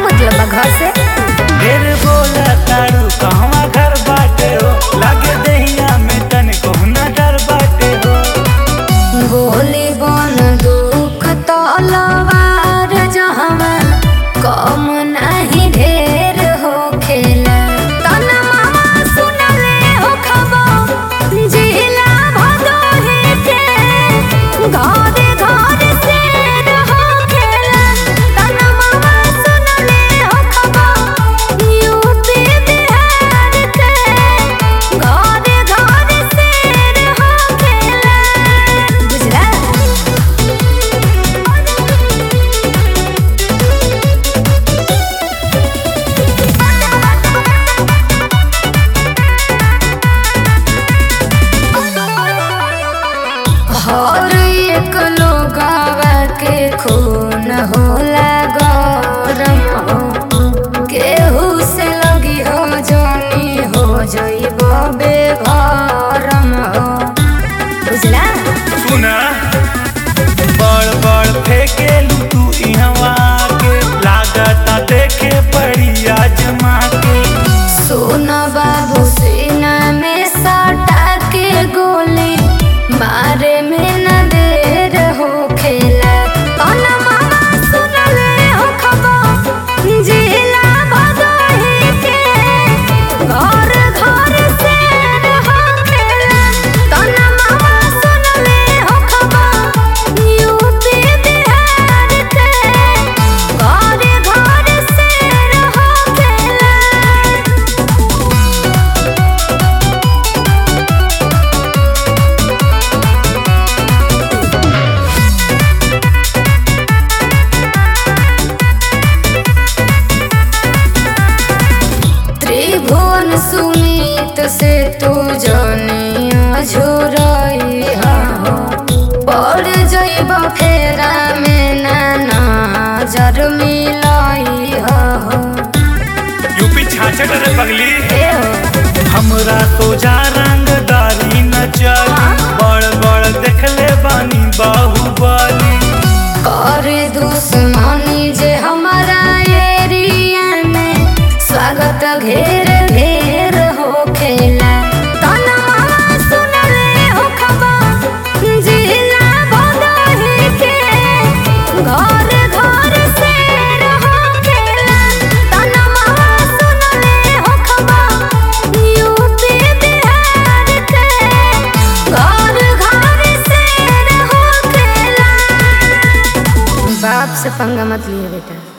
मतलब बा घर से ढेर बोला तारू कहवा घर बाटे हो लागे दहिया में तन कोहना डर बाटे हो गोली बन दुख तलवार जहवा कम नहीं ढेर हो खेला तन मामा सुनले हो खबर जिला भदोही के घरे घरे से रहो खेला तन मामा सुनले हो खबर यूपी बिहार के घरे घरे से रहो खेला गुजरात हर एक लोगावा के खून होला गरम हो केहू से लगी हो जानी हो जइब बेघरम हो बुझला सुना बड़ बड़ फेंकेलू तू इहवा के लागता देखे पड़ी आजमा के सोन बाबू सीना में सटा के गोली मारे में न देर हो खेला कौन मामा सुनले हो खबर जिला भदोही के घर घर से रहो खेला कौन मामा सुनले हो खबर यूपी बिहार के घर घर से रहो खेला त्रिभुवन सुमित से तू जनिया झुरई हो पड़ जइब फेरा में ना नजर मिलई हो यूपी छाछट रे पगली ए हो हमरा सोजा रंगदारी न चली बड़ बड़ देखले बानी बाहुबली करे दुश्मनी जे हमारा एरिया में स्वागत घेर घेर हो खेला तन मामा सुनले हो खबर जिला भदोही के घर घर से रहो खेला तन मामा सुनले हो खबर यूपी बिहार के घर घर से रहो खेला बाप से पंगा मत लिए बेटा